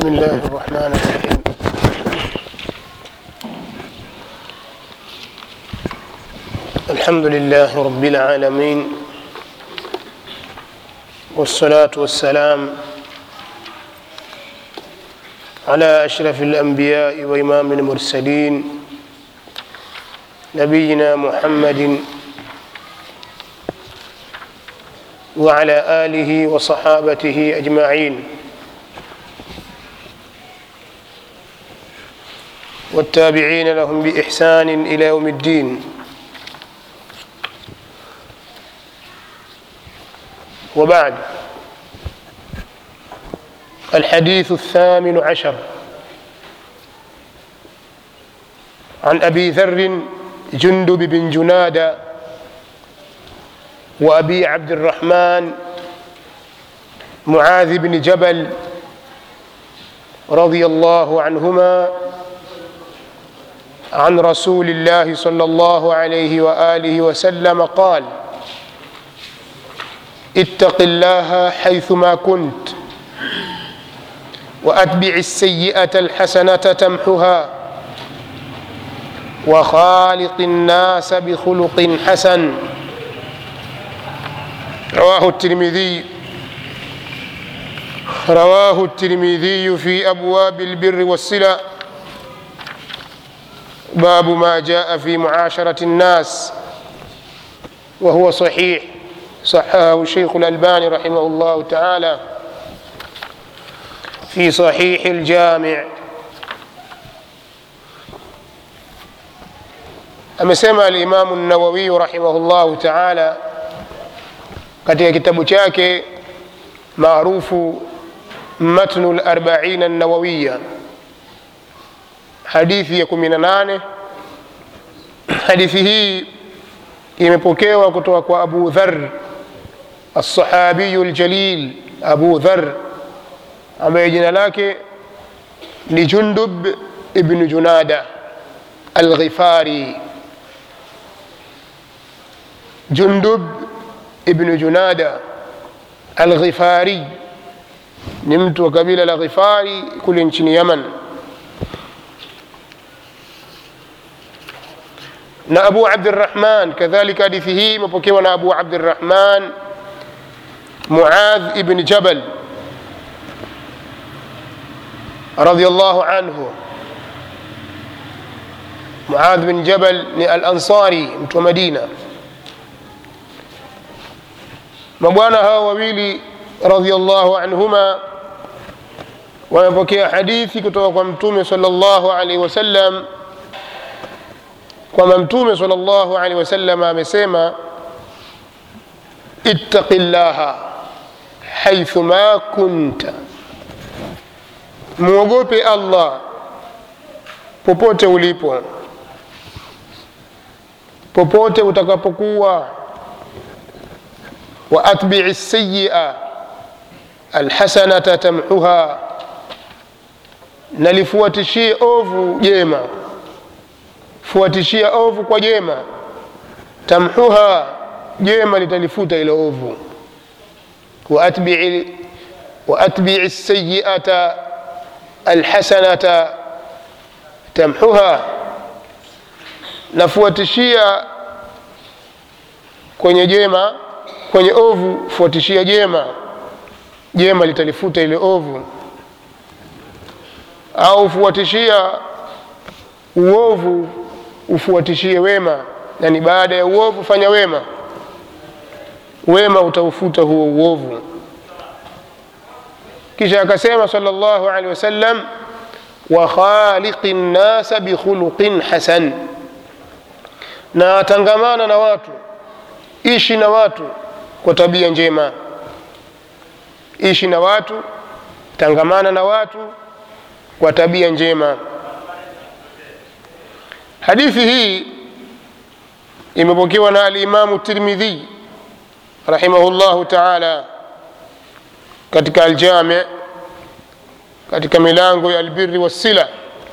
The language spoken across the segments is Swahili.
بسم الله الرحمن الرحيم الحمد لله رب العالمين والصلاة والسلام على أشرف الأنبياء وإمام المرسلين نبينا محمد وعلى آله وصحابته أجمعين والتابعين لهم بإحسان إلى يوم الدين وبعد الحديث الثامن عشر عن أبي ذر جندب بن جنادة وأبي عبد الرحمن معاذ بن جبل رضي الله عنهما عن رسول الله صلى الله عليه واله وسلم قال اتق الله حيثما كنت واتبع السيئه الحسنه تمحها وخالق الناس بخلق حسن رواه الترمذي رواه الترمذي في ابواب البر والصله باب ما جاء في معاشرة الناس وهو صحيح صححه الشيخ الألباني رحمه الله تعالى في صحيح الجامع amesema alimamu nawawiyu rahimahullahu taala katika kitabu chake maarufu matnu larbaina nawawiya hadithi ya kumi na nane hadithi hii imepokewa kutoka kwa abu dhar alsahabiyu ljalil abu dhar ambaye jina lake ni jundub ibnu junada alghifari jundub ibnu junada alghifari ni mtu wa kabila la ghifari kule nchini yaman na abu abdirahman kadhalika hadithi hii imepokewa na abu abdirahman muadh ibn jabal radiallahu anhu muadh bin jabal ni alansari mtu wa madina mabwana hawa wawili radiallahu anhuma wamepokea hadithi kutoka kwa mtume sala llahu alaihi wasallam kwamba mtume sal llahu alehi wasallam amesema ittaqi llaha haithuma kunta mwogope allah popote ulipo popote utakapokuwa wa atbii sayia alhasanata tamhuha na lifuatishie ovu jema fuatishia ovu kwa jema tamhuha jema litalifuta ile ovu waatbii sayiata alhasanata tamhuha nafuatishia kwenye jema kwenye ovu fuatishia jema jema litalifuta ile ovu au fuatishia uovu ufuatishie wema yani baada ya uovu fanya wema wema utaufuta huo uovu kisha akasema sal llahu alehi wasallam wa khaliqi nnasa bikhuluqin hasan na tangamana na watu ishi na watu kwa tabia njema ishi na watu tangamana na watu kwa tabia njema hadithi hii imepokewa na alimamu tirmidhi rahimahullahu taala katika aljami katika milango ya albiri wassila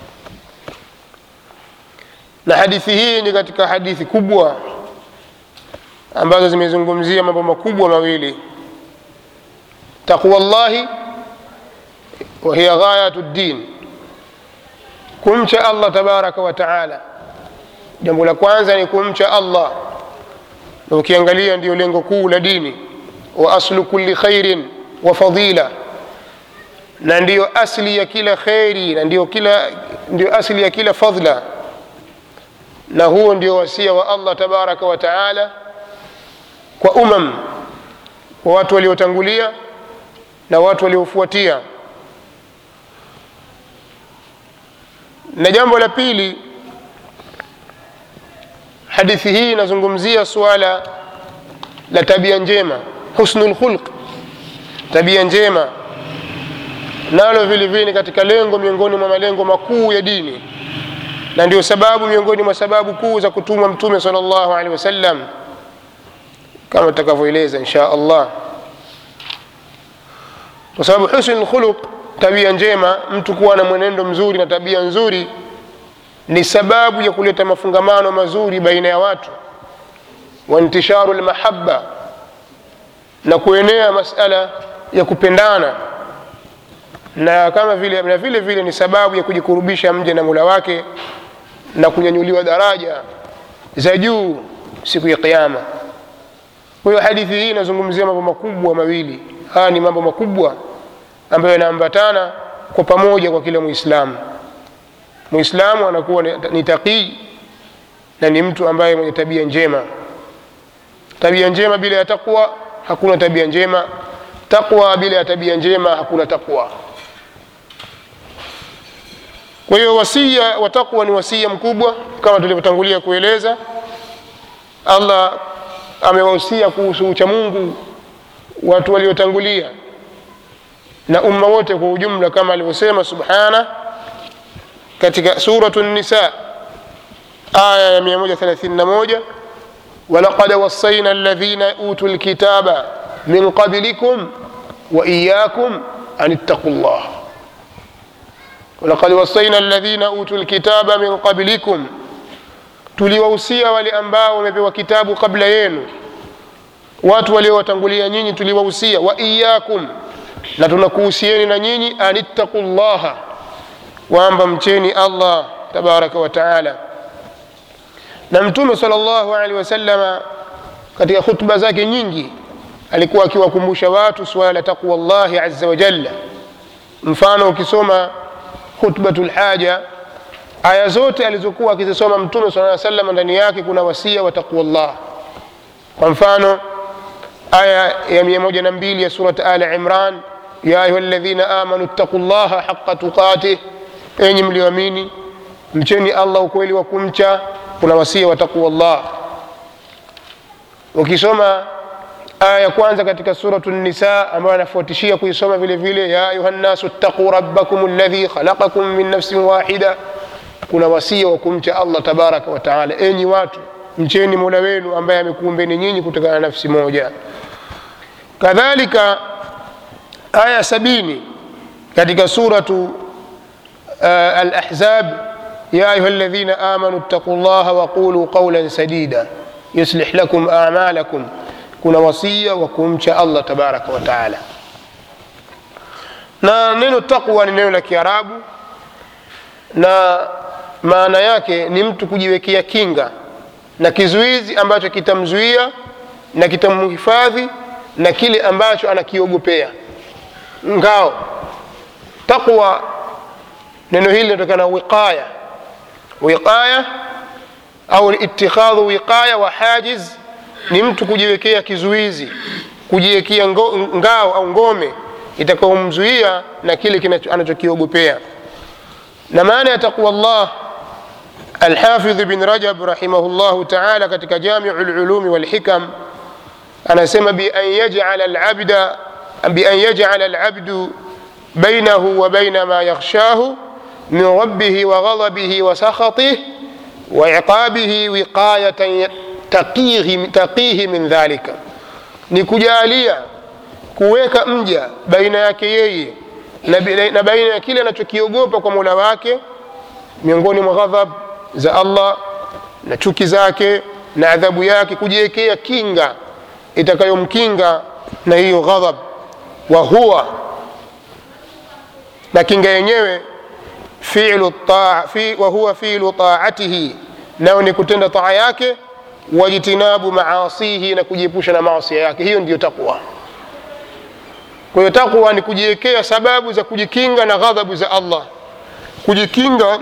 na hadithi hii ni katika hadithi kubwa ambazo zimezungumzia mambo makubwa mawili taqwa llahi وهي غاية الدين kumcha allah tabaraka wa taala jambo la kwanza ni kumcha allah na ukiangalia ndio lengo kuu la dini wa aslu kulli khairin wa fadila na ndiyo asli ya kila kheri na ndiyo, kila, ndiyo asli ya kila fadla na huo ndio wasia wa allah tabaraka wa taala kwa umam kwa watu waliotangulia na watu waliofuatia na jambo la pili hadithi hii inazungumzia suala la tabia njema husnu lkhulq tabia njema nalo vile vile ni katika lengo miongoni mwa malengo makuu ya dini na ndio sababu miongoni mwa sababu kuu za kutumwa mtume sal llahu alehi wasallam kama tutakavyoeleza insha allah kwa sababu husnu lkhuluq tabia njema mtu kuwa na mwenendo mzuri na tabia nzuri ni sababu ya kuleta mafungamano mazuri baina ya watu wa intisharu lmahaba na kuenea masala ya kupendana na kama vile na vile vile ni sababu ya kujikurubisha mja na mula wake na kunyanyuliwa daraja za juu siku ya qiama kwa hiyo hadithi hii inazungumzia mambo makubwa mawili haya ni mambo makubwa ambayo yanaambatana kwa pamoja kwa kila mwislamu mwislamu anakuwa ni taqii na ni mtu ambaye mwenye tabia njema tabia njema bila ya taqwa hakuna tabia njema taqwa bila ya tabia njema hakuna taqwa kwa hiyo wasia wa taqwa ni wasia mkubwa kama tulivyotangulia kueleza allah amewahusia kuhusu uchamungu watu waliotangulia na umma wote kwa ujumla kama alivyosema subhana katika suratu nisa aya ya 131 walaqad wasaina alladhina utu lkitaba min qablikum wa iyakum an ittaqu llah walaqad wasaina alladhina utu lkitaba min qablikum tuliwahusia wale ambao wamepewa kitabu kabla yenu watu waliowatangulia nyinyi tuliwahusia wa iyakum na tunakuhusieni na nyinyi anittaqu llaha kwamba mcheni allah tabaraka wa taala na mtume sal llahu alehi wasalama katika khutba zake nyingi alikuwa akiwakumbusha watu suala la taqwa llahi aza wajalla mfano ukisoma khutbatu lhaja aya zote alizokuwa akizisoma mtume saa salama ndani yake kuna wasia wa taqwa llah kwa mfano aya ya 12 ya surat ali imran ya ayuha ladhina amanu ttaqu llaha haqa tuqatih enyi mlioamini mcheni allah ukweli wa kumcha kuna wasia wa taqwa llah ukisoma aya ya kwanza katika suratu nisa ambayo anafuatishia kuisoma vile vile ya ayuha nnasu ttaquu rabbakum ladhi khalaqakum min nafsin wahida kuna wasia wa kumcha allah tabaraka wa taala enyi watu mcheni mola wenu ambaye amekuumbeni nyinyi kutokana na nafsi moja kadhalika aya sabini katika suratu uh, alahzab ya ayuha ladhina amanu ttaquu llaha waquluu qaulan sadida yuslih lakum amalakum kuna wasia wa kumcha allah tabaraka wa taala na neno taqwa ni neno la kiarabu na maana yake ni mtu kujiwekea kinga na kizuizi ambacho kitamzuia na kitamhifadhi na kile ambacho anakiogopea ngao taqwa neno hili linatokana na wiqaya wiqaya au itikhadhu wiqaya wa hajiz ni mtu kujiwekea kizuizi kujiwekea ngao au ngome itakaomzuia na kile anachokiogopea na maana ya taqwa llah alhafidh bin rajab rahimahullahu taala katika jamiu lulumi walhikam anasema bian yajala labda bian yajala labdu bainahu wa baina ma yakhshahu min rabbihi wa ghadabihi wa sakhatih wa iqabihi wiqayatan taqihi, taqihi min dhalika ni kujalia kuweka mja baina yake yeye na baina ya kile anachokiogopa kwa mola wake miongoni mwa ghadhab za allah na chuki zake na adhabu yake kujiwekea kinga itakayomkinga na hiyo ghadhab wa huwa na kinga yenyewe fi'lu taa fi, wa huwa fi'lu taatihi nayo ni kutenda taa yake wajtinabu maasihi na kujiepusha na maasia yake hiyo ndiyo takwa kwa hiyo takwa ni kujiwekea sababu za kujikinga na ghadhabu za allah kujikinga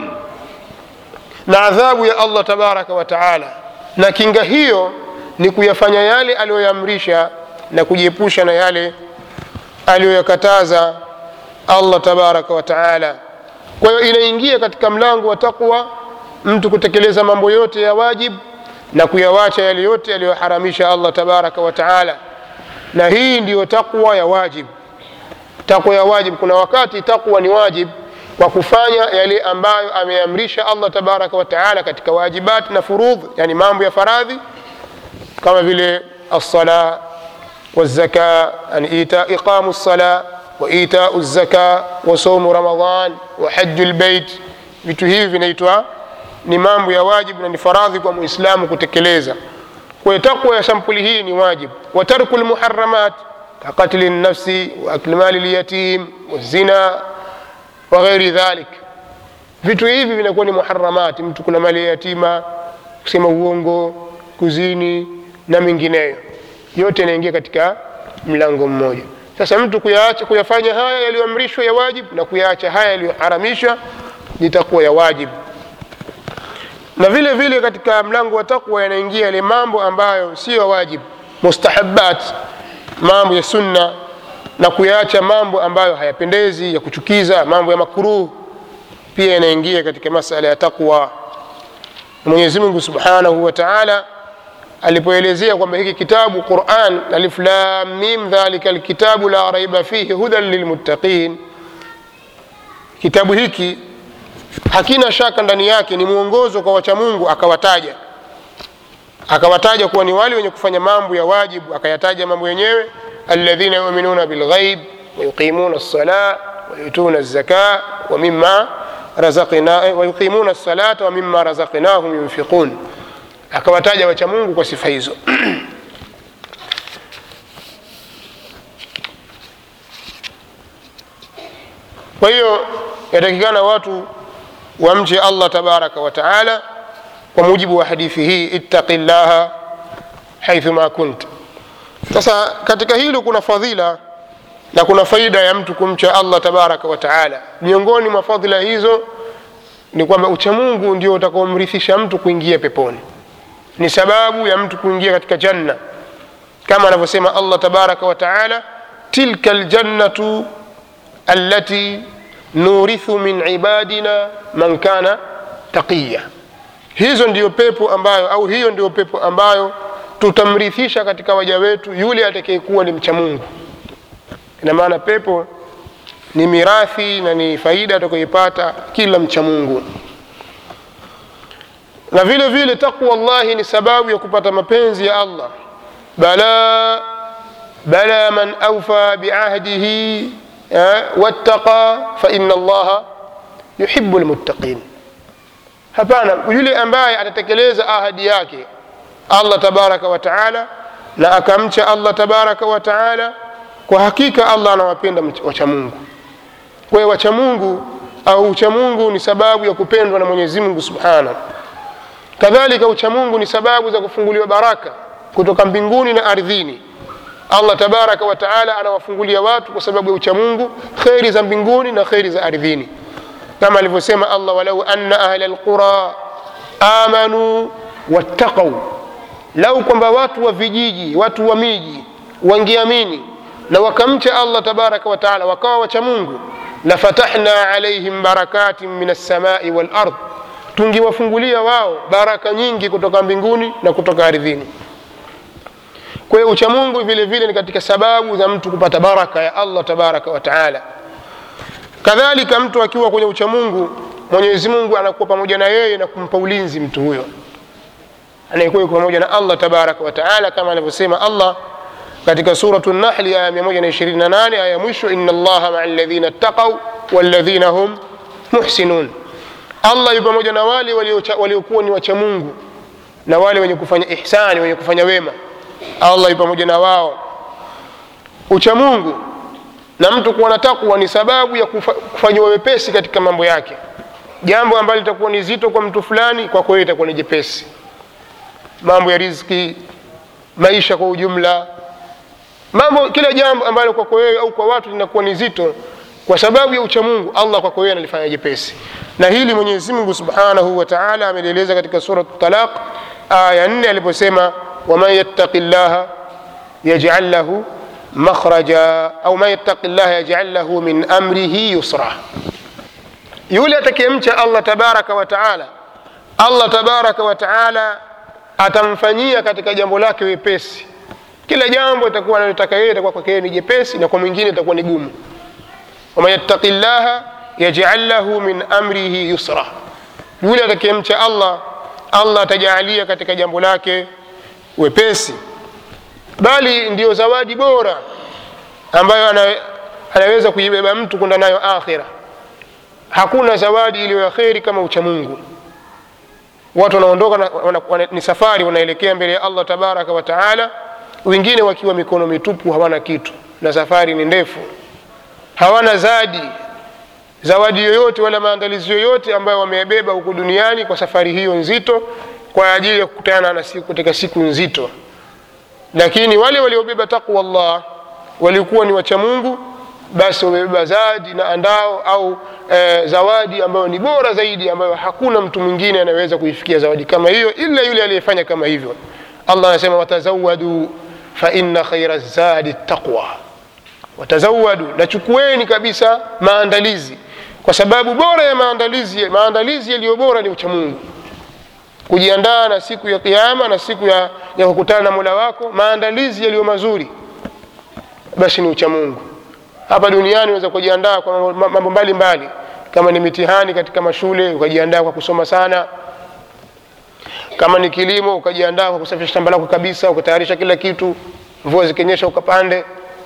na adhabu ya allah tabaraka wa taala na kinga hiyo ni kuyafanya yale aliyoyamrisha na kujiepusha na yale aliyoyakataza allah tabaraka wa taala kwa hiyo inaingia katika mlango wa takwa mtu kutekeleza mambo yote ya wajib na kuyawacha yale yote aliyoharamisha allah tabaraka wa taala na hii ndiyo takwa ya wajib takwa ya wajib kuna wakati takwa ni wajib kwa kufanya yale ambayo ameamrisha allah tabaraka wa taala katika wajibat na furudh yani mambo ya faradhi kama vile alsala والزكاة أن إيتاء إقام الصلاة وإيتاء الزكاة وصوم رمضان وحج البيت vitu hivi vinaitwa ni mambo ya wajibu na ni faradhi kwa muislamu kutekeleza kwa takwa ya sampuli hii ni wajibu wa tarku lmuharamat kakatli lnafsi waakli mali lyatim wazina wa ghairi dhalik vitu hivi vinakuwa ni muharamati mtu kuna mali ya yatima kusema uongo kuzini na mengineyo yote yanaingia katika mlango mmoja sasa mtu kuyaacha kuyafanya haya yaliyoamrishwa ya wajib na kuyaacha haya yaliyoharamishwa litakuwa ya wajib na vile vile katika mlango wa takwa yanaingia yale mambo ambayo siyo wajib mustahabat mambo ya sunna na kuyaacha mambo ambayo hayapendezi ya kuchukiza mambo ya makruh pia yanaingia katika masala ya takwa mwenyezi mungu subhanahu wa taala alipoelezea kwamba hiki kitabu quran alif lam mim dhalika lkitabu la raiba fihi hudan lilmuttaqin kitabu hiki hakina shaka ndani yake ni mwongozo kwa wachamungu akawataja akawataja kuwa ni wale wenye kufanya mambo ya wajibu akayataja mambo yenyewe alladhina yuminuna bilghaib wayuqimuna lsala wayutuna lzaka wamima wayuqimuna lsalata wamima razaqnahum yunfiqun akawataja wacha mungu kwa sifa hizo kwa hiyo yatakikana watu wamche allah tabaraka wa taala kwa mujibu wa hadithi hii ittaqi llaha haithuma kunt sasa katika hilo kuna fadhila na kuna faida ya mtu kumcha allah tabaraka wa taala miongoni mwa fadhila hizo ni kwamba uchamungu ndio utakaomrithisha mtu kuingia peponi ni sababu ya mtu kuingia katika janna kama anavyosema allah tabaraka wa taala tilka ljannatu allati nurithu min ibadina man kana taqiya hizo ndiyo pepo ambayo au hiyo ndiyo pepo ambayo tutamrithisha katika waja wetu yule atakayekuwa ni mcha mungu ina maana pepo ni mirathi na ni faida atakayoipata kila mcha mungu na vile vile taqwa llahi ni sababu ya kupata mapenzi ya allah bala bala man aufa biahdihi wattaqa faina allaha yuhibu lmuttaqin hapana yule ambaye atatekeleza ahadi yake allah tabaraka wa taala na akamcha allah tabaraka wa taala kwa hakika allah anawapenda wachamungu kwa hiyo wachamungu au uchamungu ni sababu ya kupendwa na mwenyezi mungu subhanahu kadhalika uchamungu ni sababu za kufunguliwa baraka kutoka mbinguni na ardhini allah tabaraka wa taala anawafungulia watu kwa sababu ya uchamungu kheri za mbinguni na kheri za ardhini kama alivyosema allah walau anna ahla lqura amanu wattaqau lau kwamba watu wa vijiji watu wa miji wangeamini na wakamcha allah tabaraka wa taala wakawa wachamungu lafatahna alaihim barakatin min alsamai walard tungewafungulia wao baraka nyingi kutoka mbinguni na kutoka ardhini kwa hiyo uchamungu vile vile ni katika sababu za mtu kupata baraka ya allah tabaraka wa taala kadhalika mtu akiwa kwenye uchamungu mwenyezi mungu anakuwa pamoja na yeye na kumpa ulinzi mtu huyo anayekuwa yuko pamoja na allah tabaraka wa taala kama anavyosema allah katika suratu nahli aya 128 aya mwisho ina allaha maa ladhina ttaqau walladhina hum muhsinun allah yu pamoja na wale waliokuwa ni wacha mungu na wale wenye kufanya ihsani wenye kufanya wema allah yu pamoja na wao uchamungu na mtu kuwa na takwa ni sababu ya kufa- kufanyiwa wepesi katika mambo yake jambo ambalo litakuwa ni zito kwa mtu fulani kwako wewe itakuwa ni jepesi mambo ya riziki maisha kwa ujumla mambo kila jambo ambalo kwako wewe au kwa watu linakuwa ni zito kwa sababu ya uchamungu allah kwako wewe analifanya jepesi na hili mwenyezi mungu subhanahu wa taala amelieleza katika surat talaq aya nne aliposema waman yattaqi llaha yajal lahu makhraja au man yattaqi llaha yajal lahu min amrihi yusra yule atakayemcha allah tabaraka wa taala allah tabaraka wa taala atamfanyia katika jambo lake wepesi kila jambo itakuwa analotaka yeye itakuwa kwake yeye ni jepesi na kwa mwingine itakuwa ni gumu waman yattaqi llaha yajal lahu min amrihi yusra yule atakayemcha allah allah atajaalia katika jambo lake wepesi bali ndiyo zawadi bora ambayo ana, anaweza kuibeba mtu kwenda nayo akhira hakuna zawadi iliyo ya kheri kama uchamungu watu wanaondoka na, wana, wana, ni safari wanaelekea mbele ya allah tabaraka wa taala wengine wakiwa mikono mitupu hawana kitu na safari ni ndefu hawana zadi zawadi yoyote wala maandalizi yoyote ambayo wameyabeba huku duniani kwa safari hiyo nzito kwa ajili ya kukutana na siku katika siku nzito lakini wale waliobeba taqwa llah walikuwa ni wacha mungu basi wamebeba zadi na andao au e, zawadi ambayo ni bora zaidi ambayo hakuna mtu mwingine anaweza kuifikia zawadi kama hiyo ila yule aliyefanya kama hivyo allah anasema watazawadu faina khaira zadi taqwa watazawadu nachukueni kabisa maandalizi kwa sababu bora ya maandalizi maandalizi yaliyo bora ni uchamungu kujiandaa na siku ya kiama na siku ya, ya kukutana na mola wako maandalizi yaliyo mazuri basi ni uchamungu hapa duniani unaweza kujiandaa kwa mambo mbalimbali kama ni mitihani katika mashule ukajiandaa kwa kusoma sana kama ni kilimo ukajiandaa kwa kusafisha shamba lako kabisa ukatayarisha kila kitu mvua zikinyesha ukapande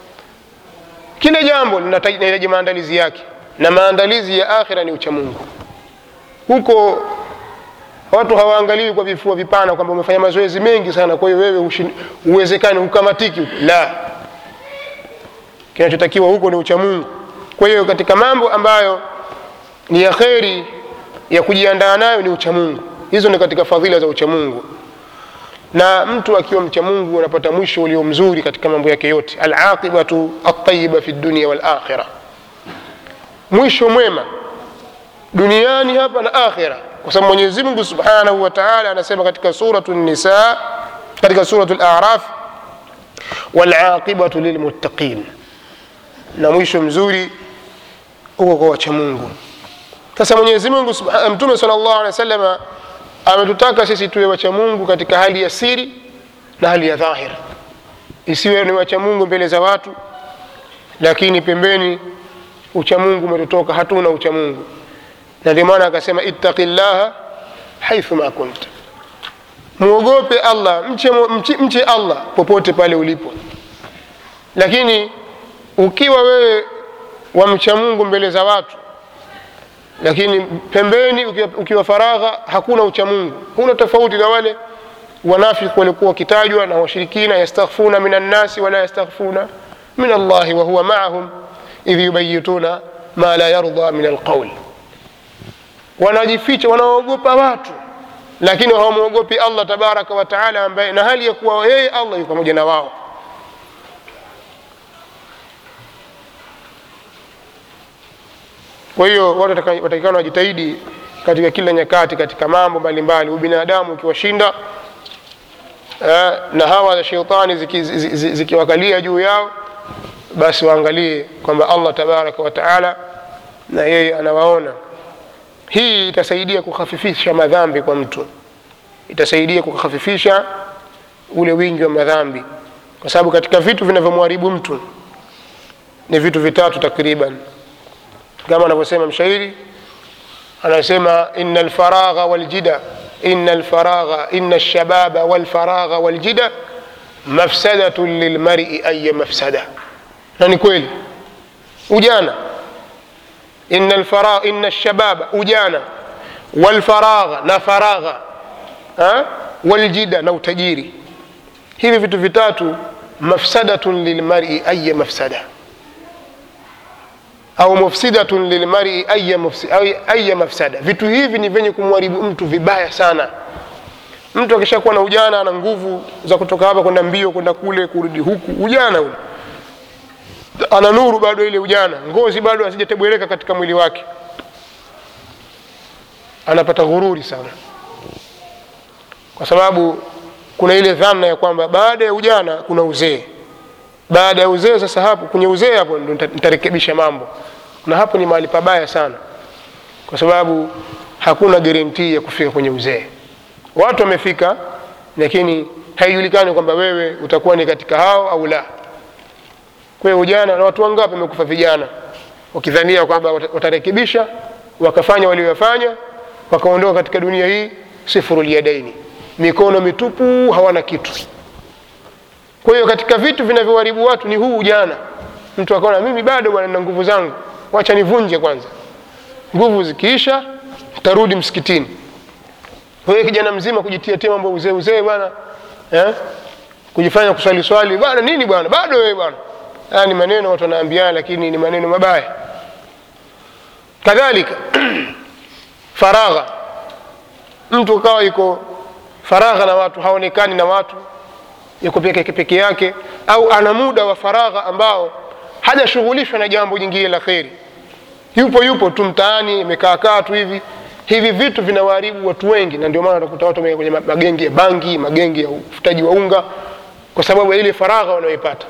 kila jambo linahitaji maandalizi yake na maandalizi ya akhira ni uchamungu huko watu hawaangaliwi kwa vifua vipana kwamba umefanya mazoezi mengi sana kwa hiyo wewe uwezekani hukamatiki la kinachotakiwa huko ni uchamungu kwa hiyo katika mambo ambayo ni ya kheri ya kujiandaa nayo ni uchamungu hizo ni katika fadhila za uchamungu na mtu akiwa mchamungu anapata mwisho ulio mzuri katika mambo yake yote alaqibatu altayiba fi dunia walakhira mwisho mwema duniani hapa na akhira kwa sababu mwenyezi mungu subhanahu wa taala anasema katika suratu nisa katika suratu laraf walaqibatu lilmuttaqin na mwisho mzuri huko kwa wachamungu sasa mwenyezi mungu mtume sal llahu alehi wa sallama ametutaka sisi tuwe wacha mungu katika hali ya siri na hali ya dhahir isiwe ni wacha mungu mbele za watu lakini pembeni uchamungu umetutoka hatuna uchamungu na ndio maana akasema ittaqi llaha haithu ma kunta mwogope allah mche, mche, mche allah popote pale ulipo lakini ukiwa wewe wamcha mungu mbele za watu lakini pembeni ukiwa, ukiwa faragha hakuna uchamungu huna tofauti na wale wanafiki walikuwa wakitajwa na washirikina yastakhfuna min annasi wala yastakhfuna min allahi wahuwa maahum idh yubayituna ma la yarda min alqaul wanajificha wanaogopa watu lakini hawamwogopi allah tabaraka wataala ambaye na hali ya kuwa yeye allah yuko pamoja na wao kwa hiyo watu watakikana wajitahidi katika kila nyakati katika mambo mbalimbali ubinadamu ukiwashinda eh, na hawa za sheitani zikiwakalia ziki, ziki juu yao basi waangalie kwamba allah tabaraka wataala na yeye anawaona hii itasaidia kukhafifisha madhambi kwa mtu itasaidia kukhafifisha ule wingi wa madhambi kwa sababu katika vitu vinavyomharibu mtu ni vitu vitatu takriban kama anavyosema mshairi anasema ina lfaragha waljida ina lfaragha ina lshababa walfaragha waljida mafsadatun lilmari aya mafsada na ni kweli ujana ina lfaragha ina lshababa ujana walfaragha na faragha ha? waljida na utajiri hivi vitu vitatu mafsadatun lilmari aya mafsada au mufsidatun lilmari aya, mufsi, au aya mafsada vitu hivi ni vyenye kumharibu mtu vibaya sana mtu akishakuwa na ujana ana nguvu za kutoka hapa kwenda mbio kwenda kule kurudi huku ujana ule ana nuru bado ile ujana ngozi bado asijatebwereka katika mwili wake anapata ghururi sana kwa sababu kuna ile dhana ya kwamba baada ya ujana kuna uzee baada ya uzee sasa hapo kwenye uzee hapo ndo nita- nitarekebisha mambo na hapo ni mahali pabaya sana kwa sababu hakuna guarantee ya kufika kwenye uzee watu wamefika lakini haijulikani kwamba wewe utakuwa ni katika hao au la kwa hiyo ujana na watu wangapi wamekufa vijana wakidhania kwamba wata- watarekebisha wakafanya walioyafanya wakaondoka katika dunia hii sifurul yadaini mikono mitupu hawana kitu kwa hiyo katika vitu vinavyoharibu watu ni huu ujana mtu akaona mimi bado bwana na nguvu zangu wacha nivunje kwanza nguvu zikiisha tarudi msikitini kwa hiyo kijana mzima kujitiatia mambo ya uzee uzee bwana eh? kujifanya kuswali swali bwana nini bwana bado wewe bwana haya ni maneno watu wanaambiana lakini ni maneno mabaya kadhalika faragha mtu kawa yuko faragha na watu haonekani na watu yuko peke peke yake au ana muda wa faragha ambao hajashughulishwa na jambo jingine la kheri yupo yupo tu mtaani imekaakaa tu hivi hivi vitu vinawaharibu watu wengi na ndio maana utakuta watu wameingia kwenye magenge ya bangi magenge ya ufutaji wa unga kwa sababu ya ile faragha wanayoipata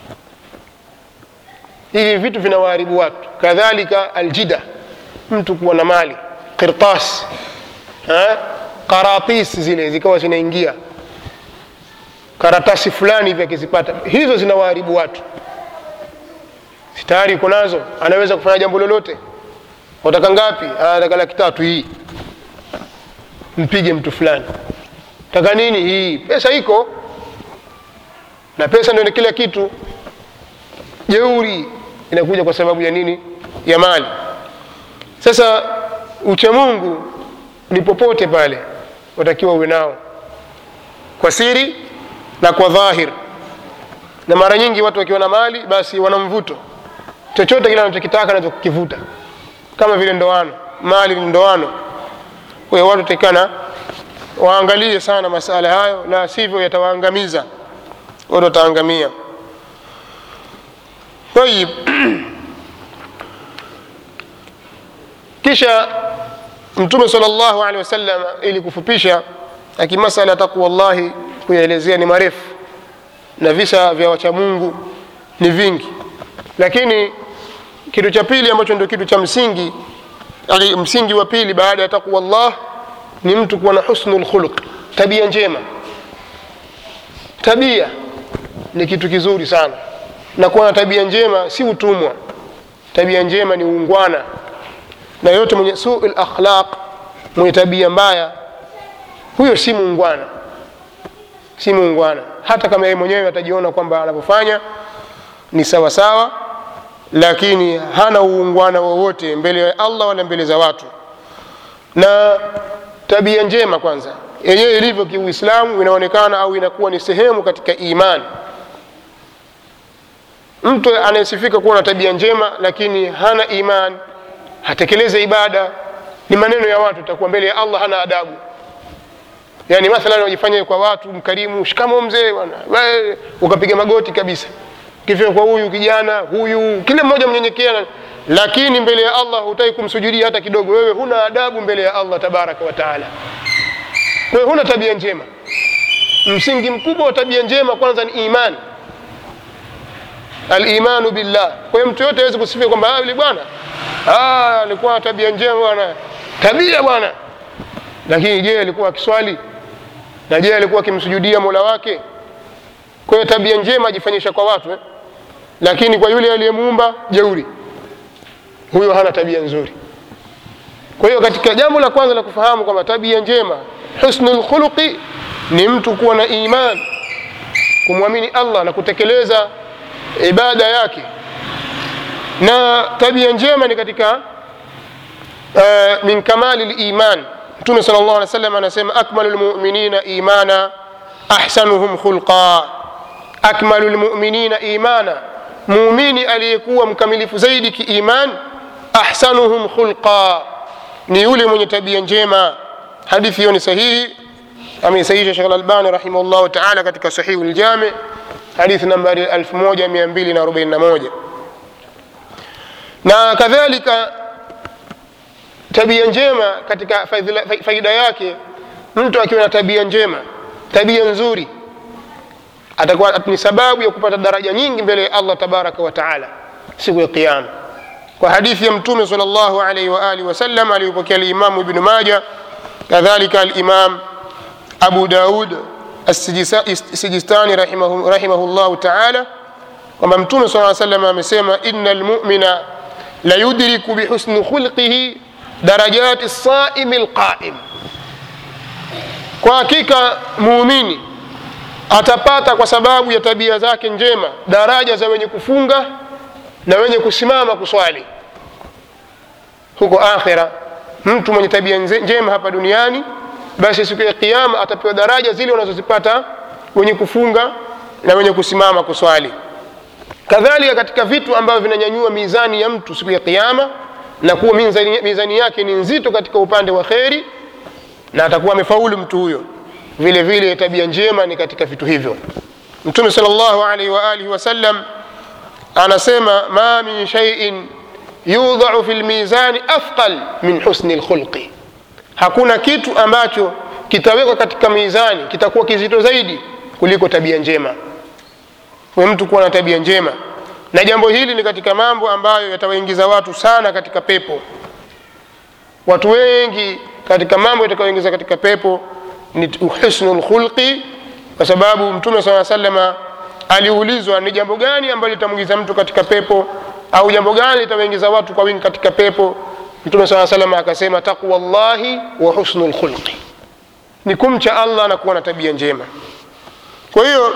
hivi vitu vinawaharibu watu kadhalika aljida mtu kuwa na mali qirtas eh? karatis zile zikawa zinaingia karatasi fulani hivi akizipata hizo zinawaharibu watu si tayari uko nazo anaweza kufanya jambo lolote wataka ngapi anataka laki tatu hii mpige mtu fulani taka nini hii pesa iko na pesa ndio ni kila kitu jeuri inakuja kwa sababu ya nini ya mali sasa uchamungu ni popote pale watakiwa uwe nao kwa siri na kwa dhahir na mara nyingi watu wakiwa na mali basi wana mvuto chochote kile anachokitaka anaweza kukivuta kama vile ndoano mali ni ndoano kwa hiyo watu tekana waangalie sana masala hayo la sivyo yatawaangamiza watu wataangamia tayib kisha mtume sal llahu alehi wasallam ili kufupisha akimasala ya taqwa llahi kuyaelezea ni marefu na visa vya wachamungu ni vingi lakini kitu cha pili ambacho ndio kitu cha msingi yani msingi wa pili baada ya taqwa llah ni mtu kuwa na husnu lkhuluq tabia njema tabia ni kitu kizuri sana na kuwa na tabia njema si utumwa tabia njema ni uungwana na yote mwenye suu lakhlaq mwenye tabia mbaya huyo si muungwana si muungwana hata kama yeye mwenyewe atajiona kwamba anavyofanya ni sawa sawa lakini hana uungwana wowote mbele ya allah wala mbele za watu na tabia njema kwanza yenyewe ilivyo kiuislamu inaonekana au inakuwa ni sehemu katika imani mtu anayesifika kuwa na tabia njema lakini hana iman hatekeleze ibada ni maneno ya watu itakuwa mbele ya allah hana adabu yani mathalan wajifanya kwa watu mkarimu shikamo mzee bwana We- ukapiga magoti kabisa kifika kwa huyu kijana huyu kila mmoja mnyenyekea lakini mbele ya allah hutaki kumsujudia hata kidogo wewe huna adabu mbele ya allah tabaraka wa taala wewe huna tabia njema msingi mkubwa wa tabia njema kwanza ni imani alimanu billah kwa hiyo mtu yote awezi kusifia kwamba "Ah, yule bwana ah, alikuwa na tabia njema bwana tabia bwana lakini je alikuwa akiswali na je alikuwa akimsujudia mola wake kwa hiyo tabia njema ajifanyisha kwa watu eh? lakini kwa yule aliyemuumba jeuri huyo hana tabia nzuri kwa hiyo katika jambo la kwanza la kufahamu kwamba tabia njema husnu lkhuluqi ni mtu kuwa na iman kumwamini allah na kutekeleza ibada yake na tabia njema ni katika uh, min kamali liman mtume sal llah alih wa sallam anasema akmalu lmuminina imana ahsanuhum khulqa akmalu lmuminina imana muumini aliyekuwa mkamilifu zaidi kiiman ahsanuhum khulqa ni yule mwenye tabia njema hadithi hiyo ni sahihi ameisahihisha shekh lalbani rahimahullahu taala katika sahihu ljami hadithi nambari 1241 na kadhalika tabia njema katika faidhila- faida yake mtu akiwa na tabia njema tabia nzuri atakuwa ni sababu ya kupata daraja nyingi mbele ya allah tabaraka wa taala siku ya qiama kwa hadithi ya mtume sal llahu alaihi waalihi wasallam aliyopokea limamu ibnu maja kadhalika alimam abu daud assijistani rahimahu, rahimahu llahu taala kwamba mtume saa salam amesema ina lmumina la yudriku bihusni khulqihi darajati saimi lqaim kwa hakika muumini atapata kwa sababu ya tabia zake njema daraja za wenye kufunga na wenye kusimama kuswali huko akhira mtu mwenye tabia nze- njema hapa duniani basi siku ya kiama atapewa daraja zile wanazozipata wenye kufunga na wenye kusimama kuswali kadhalika katika vitu ambavyo vinanyanyua mizani ya mtu siku ya kiama na kuwa mizani, mizani yake ni nzito katika upande wa kheri na atakuwa amefaulu mtu huyo vile vile tabia njema ni katika vitu hivyo mtume sal llahu alaihi waalihi wasallam anasema ma min shaiin yudhau fi lmizani afqal min husni lkhulqi hakuna kitu ambacho kitawekwa katika mizani kitakuwa kizito zaidi kuliko tabia njema we mtu kuwa na tabia njema na jambo hili ni katika mambo ambayo yatawaingiza watu sana katika pepo watu wengi katika mambo yatakayoingiza katika pepo ni husnu lkhulqi kwa sababu mtume saa salama aliulizwa ni jambo gani ambalo litamwingiza mtu katika pepo au jambo gani litawaingiza watu kwa wingi katika pepo mtume saa salama akasema taqwa llahi wa husnu lkhulqi ni kumcha allah na kuwa na tabia njema kwa hiyo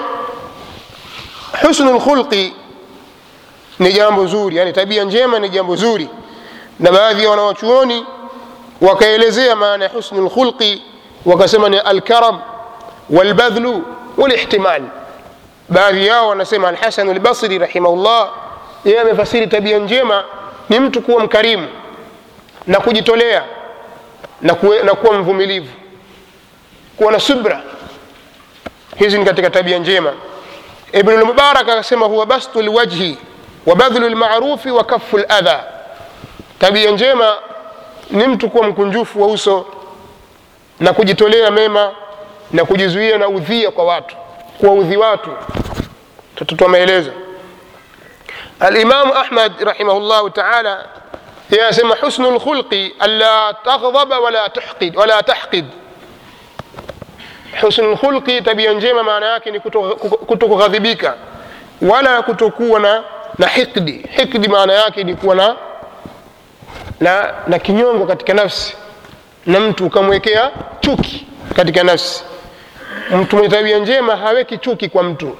husnu lkhulqi ni jambo zuri yani tabia njema ni jambo zuri na baadhi ya wanawachuoni wakaelezea maana ya husnu lkhulqi wakasema ni alkaram walbadhlu walihtimal baadhi yao wanasema alhasanu lbasri rahimahullah yeye amefasiri tabia njema ni mtu kuwa mkarimu na kujitolea na, kuwe, na kuwa mvumilivu kuwa na subra hizi ni katika tabia njema ibnu lmubarak akasema huwa bastu lwajhi wa badhlu lmarufi wa kafu ladha tabia njema ni mtu kuwa mkunjufu wa uso na kujitolea mema na kujizuia na udhia kwa watu kuwaudhi watu tutatoa maelezo alimamu ahmad rahimahullahu taala yeye anasema husnu lkhulqi anla taghdhaba wala tuhqid wala tahqid husnu lkhulqi tabia njema maana yake ni kutokughadhibika wala kutokuwa na na hikdi hikdi maana yake ni kuwa na na, na kinyongo katika nafsi na mtu ukamwekea chuki katika nafsi mtu mwenye tabia njema haweki chuki kwa mtu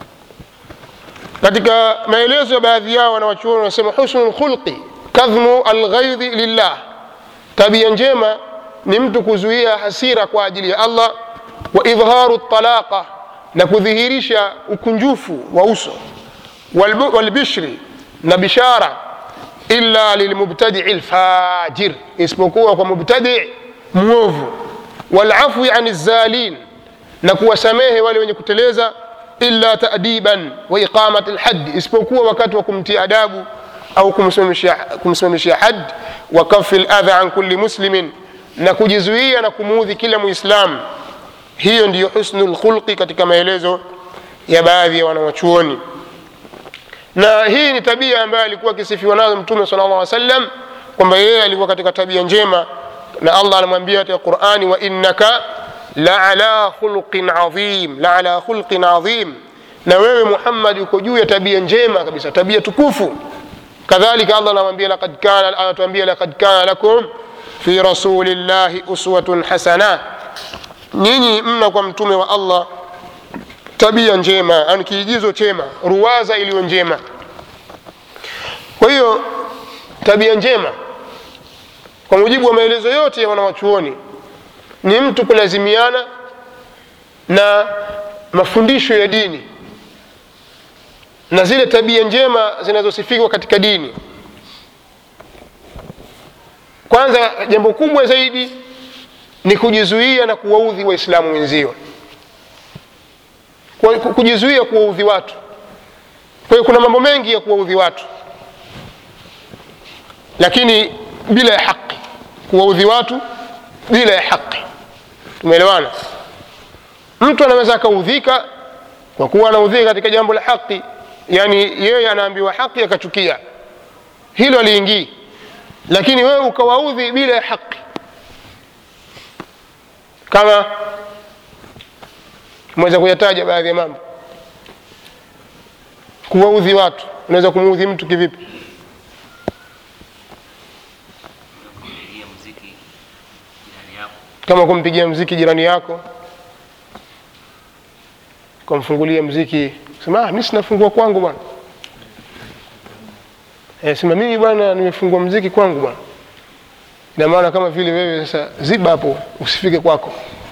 katika maelezo ya baadhi yao wanawachuoni wanasema husnu lkhulqi kadhmu alghaidhi lillah tabia njema ni mtu kuzuia hasira kwa ajili ya allah wa idharu talaqa na kudhihirisha ukunjufu wa uso walbishri na bishara illa lilmubtadii lfajir isipokuwa kwa mubtadi mwovu walafwi ani zalin na kuwasamehe wale wenye kuteleza illa tadiban wa iqamat lhaddi isipokuwa wakati wa kumtia adabu au kumsimamishia had wa kafi ladha an kulli muslimin na kujizuia na kumuudhi kila muislam hiyo ndiyo husnu lkhulqi katika maelezo ya baadhi ya wanawachuoni na hii ni tabia ambayo alikuwa akisifiwa nayo mtume sala llah sallam kwamba yeye alikuwa katika tabia njema na allah anamwambia katika qurani wa innaka laala khulqin adhim laala khulqin adhim na wewe muhammad uko juu ya tabia njema kabisa tabia tukufu kadhalika allah anamwambia laqad kana anatuambia laqad kana lakum fi rasulillahi uswatun hasana nyinyi mna kwa mtume wa allah tabia njema yani kiigizo chema ruwaza iliyo njema kwa hiyo tabia njema kwa mujibu wa maelezo yote ya wanawachuoni ni mtu kulazimiana na mafundisho ya dini na zile tabia njema zinazosifiwa katika dini kwanza jambo kubwa zaidi ni kujizuia na kuwaudhi waislamu wenzio Kwa- ku- kujizuia kuwaudhi watu kwa hiyo kuna mambo mengi ya kuwaudhi watu lakini bila ya haki kuwaudhi watu bila ya haki tumeelewana mtu anaweza akaudhika kwa kuwa anaudhika katika jambo la haki yani yeye anaambiwa haki akachukia hilo aliingii lakini wewe ukawaudhi bila ya haki kama mweza kuyataja baadhi ya mambo kuwaudhi watu unaweza kumuudhi mtu kivipi kumpigia muziki jirani yako kama kumpigia mziki jirani yako kumfungulia mziki sema ah, mi sinafungua kwangu bwana e, sema mimi bwana nimefungua mziki kwangu bwana ina maana kama vile wewe sasa ziba hapo usifike kwako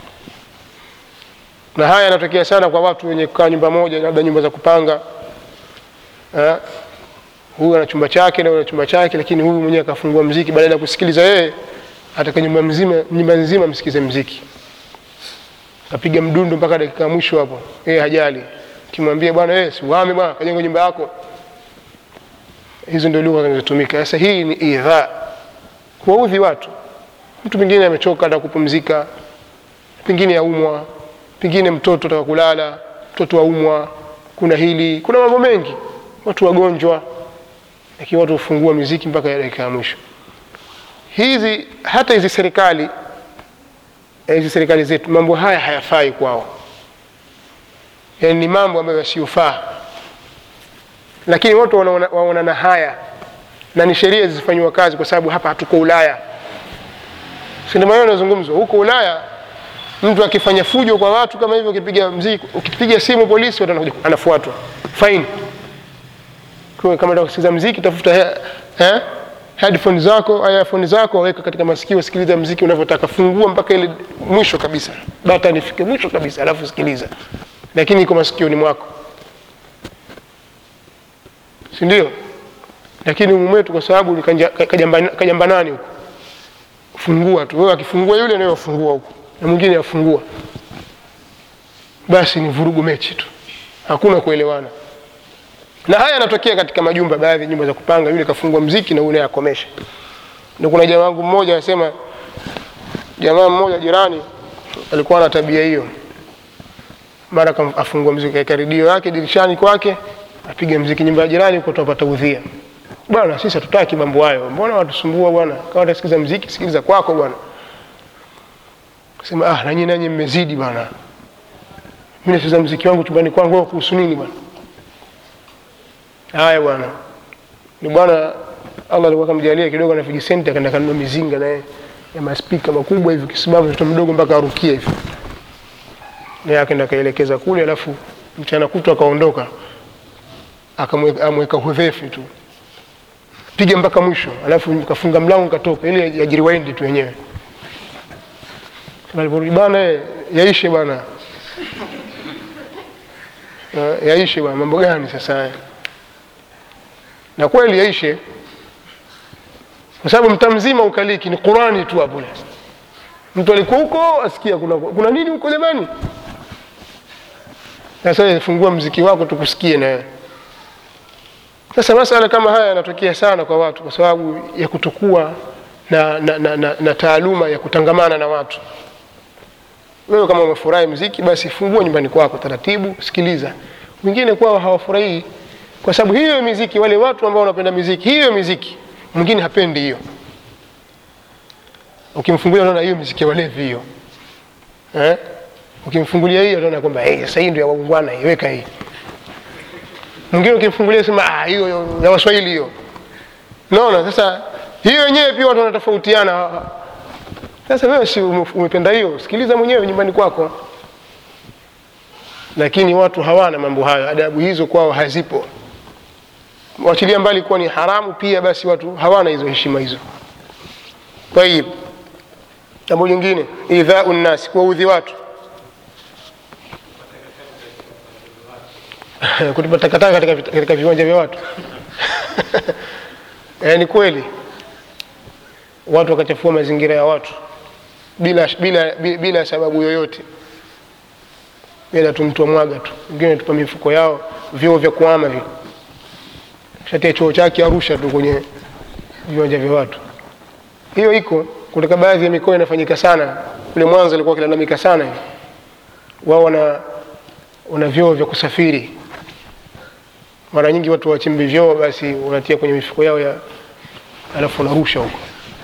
na haya yanatokea sana kwa watu wenye kukaa nyumba moja labda nyumba za kupanga eh, huyu ana chumba chake na huyu ana chumba chake lakini huyu mwenyewe akafungua mziki badala ya kusikiliza yeye ataka nyumba mzima nyumba nzima msikize mziki kapiga mdundo mpaka dakika ya mwisho hapo yeye hajali kimwambia bwana wewe siuhame bwana kajenga nyumba yako hizo ndio lugha zinazotumika sasa hii ni idha kuwaudhi watu mtu mwingine amechoka ataka kupumzika pengine aumwa pengine mtoto ataka kulala mtoto aumwa kuna hili kuna mambo mengi watu wagonjwa lakini watu hufungua miziki mpaka ya dakika ya mwisho hizi hata hizi serikali eh, hizi serikali zetu mambo haya hayafai kwao yani ni mambo ambayo yasiyofaa lakini watu wanaona- waonana haya na ni sheria zifanyiwa kazi kwa sababu hapa hatuko ulaya si ndio maneno yanazungumzwa huko ulaya mtu akifanya fujo kwa watu kama hivyo ukipiga mziki ukipiga simu polisi watu wanakuja anafuatwa faini kwa kama unataka kusikiliza mziki tafuta he, eh, headphone zako earphone zako weka katika masikio sikiliza mziki unavyotaka fungua mpaka ile mwisho kabisa bata nifike mwisho kabisa alafu sikiliza lakini iko masikioni mwako si ndio lakini umumu wetu kwa sababu ni kanja- kajamba- kajambanani huko fungua tu wewe akifungua yule nawe wafungua huko na mwingine afungua basi ni vurugu mechi tu hakuna kuelewana na haya yanatokea katika majumba baadhi ya nyumba za kupanga yule kafungua mziki na yule naye akomesha ndio kuna jamaa wangu mmoja anasema jamaa mmoja jirani alikuwa na tabia hiyo mara kam- afungua mziki kaeka redio yake dirishani kwake apiga mziki nyumba ya jirani huko tupata udhia bwana sisi hatutaki mambo hayo mbona watusumbua bwana kama utasikiza mziki sikiliza kwako bwana sema ah nanyi nanyi mmezidi bwana mimi nasikiza mziki wangu chumbani kwangu wewe kuhusu nini bwana haya bwana ni bwana allah alikuwa kamjalia kidogo na vijisenti akaenda kanunua mizinga naye ya maspika makubwa hivi kisimama mtoto mdogo mpaka arukia hivi naye akaenda akaelekeza kule alafu mchana kutwa akaondoka akamweka amweka hudhefi tu piga mpaka mwisho alafu kafunga mlango katoka ili yajiriwaindi tu yenyewe aliporudi bana eh, yaishe bwana Eh, yaishe bwana mambo gani sasa haya na kweli yaishe kwa sababu mtaa mzima ukaliki ni qurani tu hapo mtu alikuwa huko asikia kuna, kuna nini huko jamani sasa fungua mziki wako tukusikie na wewe sasa masala kama haya yanatokea sana kwa watu kwa sababu ya kutokuwa na, na, na, na, na taaluma ya kutangamana na watu wewe kama umefurahi mziki basi fungua nyumbani kwako taratibu sikiliza wengine kwao hawafurahii kwa sababu hiyo miziki wale watu ambao wanapenda miziki hiyo miziki mwingine hapendi hiyo ukimfungulia unaona hiyo miziki ya walevi hiyo eh? ukimfungulia hiyo utaona kwamba hey, sasa hii ndio ya waungwana iweka hii mwingine ukimfungulia sema ah, hiyo hiyo ya waswahili hiyo naona sasa hiyo yenyewe pia watu wanatofautiana sasa wewe si ume- umependa hiyo sikiliza mwenyewe nyumbani kwako lakini watu hawana mambo hayo adabu hizo kwao hazipo wachilia mbali kuwa ni haramu pia basi watu hawana hizo heshima hizo tayib jambo lingine idhau nnasi kuwaudhi watu kutupa takataka katika, vit- katika viwanja vya watu eh, ni kweli watu wakachafua mazingira ya watu bila, bila, bila, bila sababu yoyote bila tu mtu amwaga tu wengine tupa mifuko yao vyoo vya kuama vile shatia choo chake arusha tu kwenye viwanja vya watu hiyo iko kutoka baadhi ya mikoa inafanyika sana kule mwanza ilikuwa kilalamika sana hivi wao wana wana vyoo vya kusafiri mara nyingi watu wachimbi vyoo basi unatia kwenye mifuko yao ya alafu unarusha huko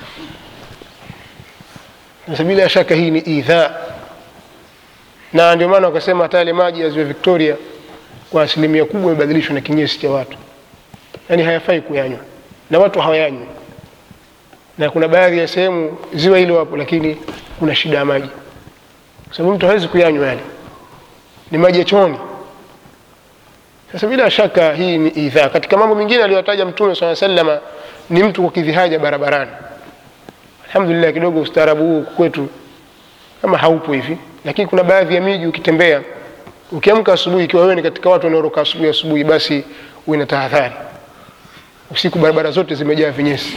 sasa bila shaka hii ni idhaa na ndio maana wakasema hata yale maji ya ziwa victoria kwa asilimia kubwa imebadilishwa na kinyesi cha watu yaani hayafai kuyanywa na watu hawayanywi na kuna baadhi ya sehemu ziwa hilo wapo lakini kuna shida ya maji kwa sababu mtu hawezi kuyanywa yale ni maji ya chooni sasa bila shaka hii ni idhaa katika mambo mengine aliyotaja mtume saa salama ni mtu kukidhi haja barabarani alhamdulillah kidogo ustaarabu huu kwetu kama haupo hivi lakini kuna baadhi ya miji ukitembea ukiamka asubuhi ikiwa wewe ni katika watu wanaoroka asubuhi asubuhi basi uwe na tahadhari usiku barabara zote zimejaa vinyesi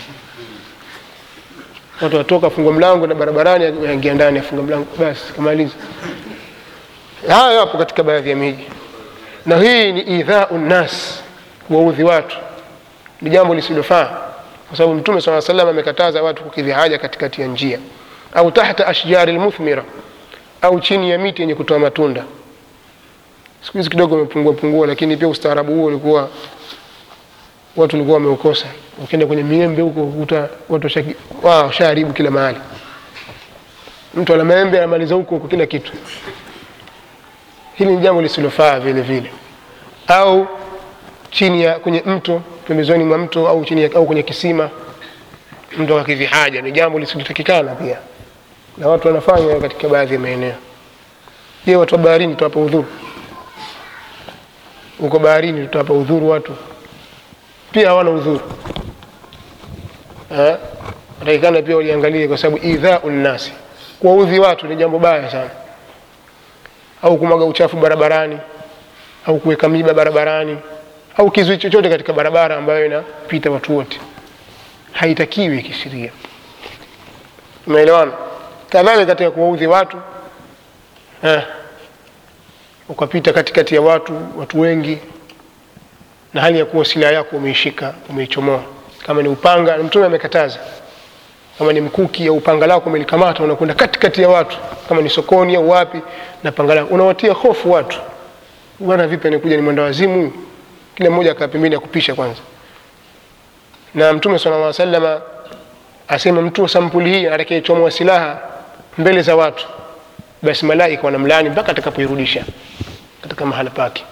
watu watoka afunga mlango na barabarani aingia ndani afunga mlango basi kamaliza haya yapo katika baadhi ya miji na hii ni idhau nnas kuwaudhi watu ni jambo lisilofaa kwa sababu mtume saa salam amekataza watu kukidhi haja katikati ya njia au tahta ashjari lmuthmira au chini ya miti yenye kutoa matunda siku hizi kidogo umepungua pungua lakini pia ustaarabu huo ulikuwa watu walikuwa wameukosa ukienda kwenye miembe huko kuta watu washaki- wao washaharibu kila mahali mtu ana maembe anamaliza huko huko kila kitu hili ni jambo lisilofaa vile vile au chini ya kwenye mto pembezoni mwa mto au chini ya, au kwenye kisima mtu akakidhi haja ni jambo lisilotakikana pia na watu wanafanya katika baadhi ya maeneo je watu wa baharini tutawapa udhuru huko baharini tutawapa udhuru watu pia hawana udhuru Eh? watakikana pia waliangalie kwa sababu idhau nnasi kuwaudhi watu ni jambo baya sana au kumwaga uchafu barabarani au kuweka miba barabarani au kizui chochote katika barabara ambayo inapita watu wote haitakiwi kisheria umeelewana kadhalika katika kuwaudhi watu eh, ukapita katikati ya watu watu wengi na hali ya kuwa silaha yako umeishika umeichomoa kama ni upanga na mtume amekataza kama ni mkuki au upanga lako umelikamata unakwenda katikati ya watu kama ni sokoni au wapi na panga lako unawatia hofu watu bwana vipi anakuja ni mwenda wazimu huyu kila mmoja akaa pembeni ya kupisha kwanza na mtume sallallahu alaihi wasallam asema mtu wa sampuli hii atakayechomoa silaha mbele za watu basi malaika wanamlaani mpaka atakapoirudisha katika mahala pake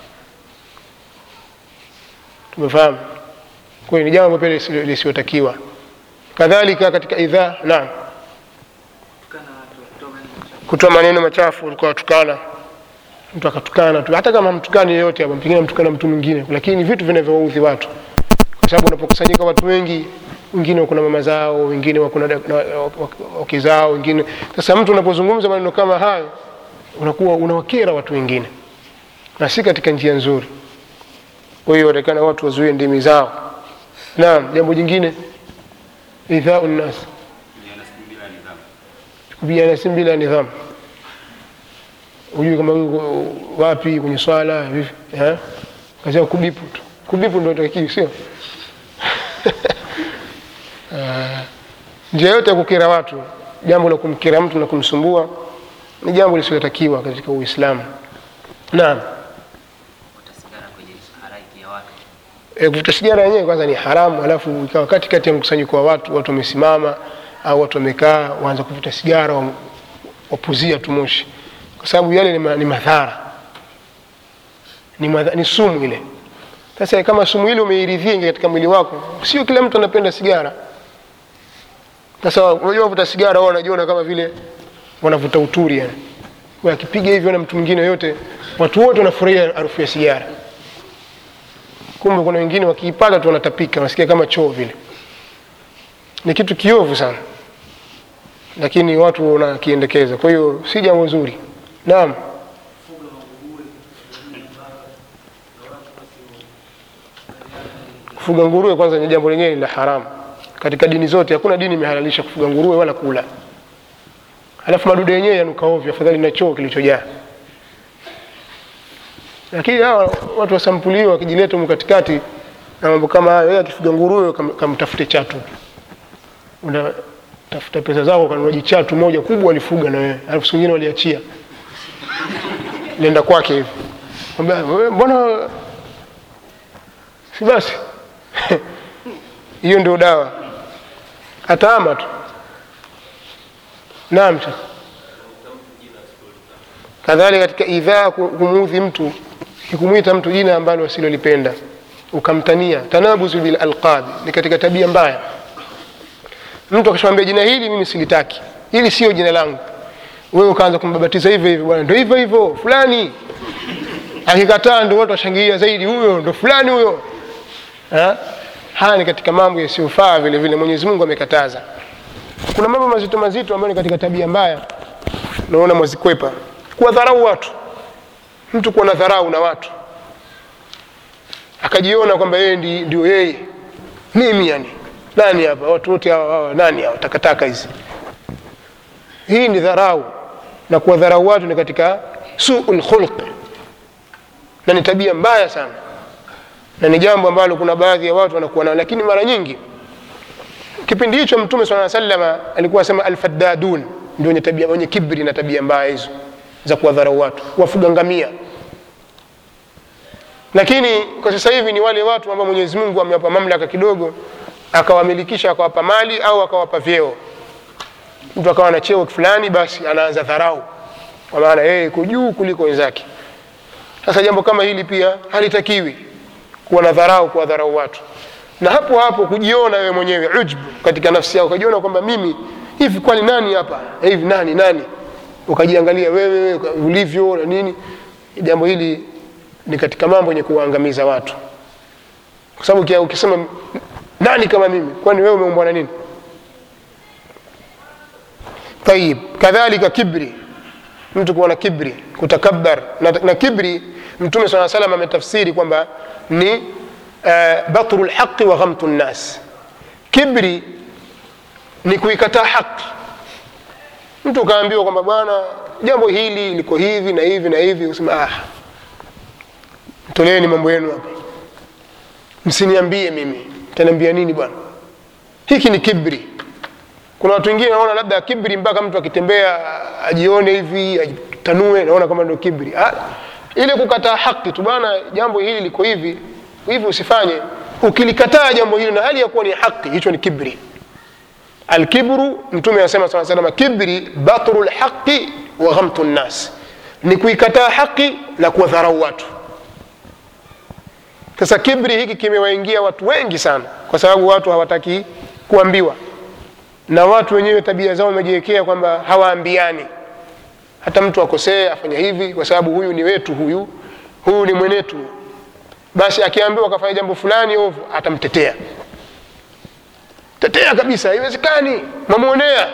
tumefahamu kwa hiyo ni jambo pia lisilo- lisiotakiwa kadhalika katika idhaa naam kutoa maneno machafu ulikuwa watukana mtu akatukana tu hata kama mtukani yeyote hapo pengine mtukana mtu mwingine lakini vitu vinavyowaudhi watu kwa sababu unapokusanyika watu wengi wengine wako na mama zao wengine wako na da- na wak- wake zao wengine sasa mtu unapozungumza maneno kama hayo unakuwa unawakera watu wengine na si katika njia nzuri kwa hiyo watakana watu wazuie ndimi zao naam jambo jingine idhau nnas kupigana simu bila nidhamu hujui kama yuko wapi kwenye swala vipi eh? kazi yao kubipu tu kubipu ndo takiwi sio Ah, njia yote ya kukera watu jambo la kumkera mtu na kumsumbua ni jambo lisilotakiwa katika uislamu naam Kuvuta sigara kwenye halaiki ya watu. e, kuvuta sigara yenyewe kwanza ni haramu alafu ikawa katikati ya mkusanyiko wa watu watu wamesimama au watu wamekaa waanza kuvuta sigara wa- wapuzia tu moshi kwa sababu yale ni, ma, ni madhara ni, madha, ni sumu ile sasa kama sumu ile umeiridhia ingia katika mwili wako sio kila mtu anapenda sigara sasa unajua wavuta sigara wao wanajiona kama vile wanavuta uturi yani Kwa akipiga hivyo na mtu mwingine yote watu wote wanafurahia harufu ya sigara kumbe kuna wengine wakiipata tu wanatapika wanasikia kama choo vile ni kitu kiovu sana lakini watu wanakiendekeza kwa hiyo si jambo zuri naam kufuga nguruwe kwanza ni jambo lenyewe la haramu katika dini zote hakuna dini imehalalisha kufuga nguruwe wala kula alafu madude yenyewe yanuka ovyo afadhali na choo kilichojaa lakini hawa watu wa sampuli hiyo wakijileta humu katikati na mambo kama hayo yeye akifuga nguruwe kam- kamtafute chatu unatafuta pesa zako kanunua jichatu moja kubwa alifuga na wewe alafu siku nyingine waliachia lienda kwake hivi Mwambia, "Wewe mbona si basi hiyo ndio dawa ataama tu naam shekh. kadhalika katika idhaa ku- kumuudhi mtu ni kumwita mtu jina ambalo asilolipenda ukamtania tanabuzu bil alqabi ni katika tabia mbaya mtu akishamwambia jina hili mimi silitaki hili sio jina langu wewe ukaanza kumbabatiza hivyo hivyo bwana ndio hivyo hivyo fulani akikataa ndio watu washangilia zaidi huyo ndo fulani huyo Ha? haya ni katika mambo yasiyofaa vile vile mwenyezi mungu amekataza kuna mambo mazito mazito ambayo ni katika tabia mbaya naona mwazikwepa kuwadharau watu mtu kuwa na dharau na watu akajiona kwamba yeye ndi- ndio yeye mimi yani nani hapa watu wote hawa hawa nani hawa takataka hizi hii ni dharau na kuwadharau watu ni katika suu lkhulqi na ni tabia mbaya sana na ni jambo ambalo kuna baadhi ya watu wanakuwa nao lakini mara nyingi kipindi hicho mtume saa salama alikuwa asema alfaddadun ndio wenye tabia wenye kibri na tabia mbaya hizo za kuwadharau watu wafuga ngamia lakini kwa sasa hivi ni wale watu ambao mwenyezi mungu amewapa mamlaka kidogo akawamilikisha akawapa mali au akawapa vyeo mtu akawa na cheo fulani basi anaanza dharau kwa maana yeye iko juu kuliko wenzake sasa jambo kama hili pia halitakiwi kuwa na dharau kuwadharau watu na hapo hapo kujiona wewe mwenyewe ujbu katika nafsi yako ukajiona kwamba mimi hivi kwani nani hapa hivi nani nani ukajiangalia wewe wewe ulivyo na nini jambo hili ni katika mambo yenye kuwaangamiza watu kwa sababu ukia- ukisema nani kama mimi kwani wewe umeumbwa na nini tayib kadhalika kibri mtu kuwa na kibri kutakabbar na, na kibri mtume saa salam ametafsiri kwamba ni uh, batru lhaqi wa ghamtu nnas kibri ni kuikataa haki mtu ukaambiwa kwamba bwana jambo hili liko hivi na hivi na hivi usema ah, toleeni mambo yenu hapa msiniambie mimi taniambia nini bwana hiki ni kibri kuna watu wengine naona labda kibri mpaka mtu akitembea ajione hivi ajitanue naona kama ndio kibri ah, ile kukataa haki tu bwana jambo hili liko hivi hivi usifanye ukilikataa jambo hili na hali ya kuwa ni haki hicho ni kibri alkibru mtume anasema saa salama kibri batru lhaqi wa ghamtu nnas ni kuikataa haki na kuwadharau watu sasa kibri hiki kimewaingia watu wengi sana kwa sababu watu hawataki kuambiwa na watu wenyewe tabia zao wamejiwekea kwamba hawaambiani hata mtu akosee afanya hivi kwa sababu huyu ni wetu huyu huyu ni mwenetu basi akiambiwa akafanya jambo fulani ovu atamtetea tetea kabisa haiwezekani mamwonea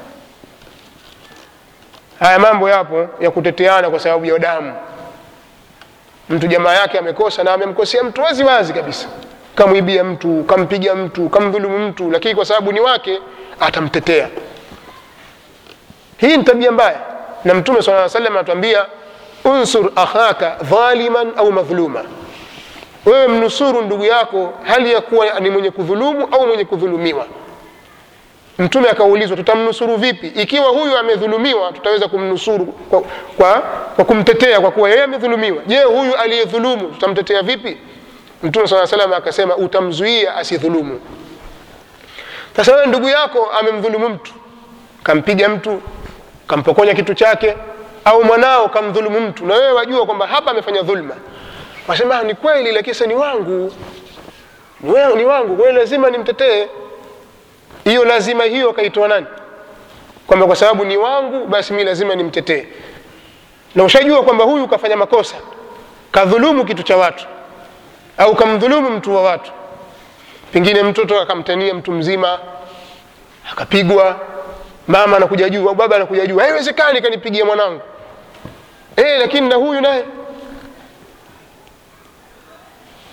haya mambo yapo ya kuteteana kwa sababu ya damu mtu jamaa yake amekosa na amemkosea mtu wazi wazi kabisa kamwibia mtu kampiga mtu kamdhulumu mtu lakini kwa sababu ni wake atamtetea hii ni tabia mbaya na mtume saa salam anatuambia unsur akhaka dhaliman au madhluma wewe mnusuru ndugu yako hali ya kuwa ni mwenye kudhulumu au mwenye kudhulumiwa mtume akaulizwa tutamnusuru vipi ikiwa huyu amedhulumiwa tutaweza kumnusuru kwa, kwa, kwa kumtetea kwa kuwa yeye amedhulumiwa je huyu aliyedhulumu tutamtetea vipi mtume saa salam akasema utamzuia asidhulumu sasa wewe ndugu yako amemdhulumu mtu kampiga mtu kampokonya kitu chake au mwanao kamdhulumu mtu na wewe wajua kwamba hapa amefanya dhulma wasema ni kweli lakini sasa ni wangu ni, we, ni wangu kwa hiyo lazima nimtetee hiyo lazima hiyo akaitoa nani kwamba kwa sababu ni wangu basi mi lazima nimtetee na ushajua kwamba huyu kafanya makosa kadhulumu kitu cha watu au kamdhulumu mtu wa watu pengine mtoto akamtania mtu mzima akapigwa mama anakuja juu au baba anakuja juu haiwezekani kanipigia mwanangu e, lakini na huyu naye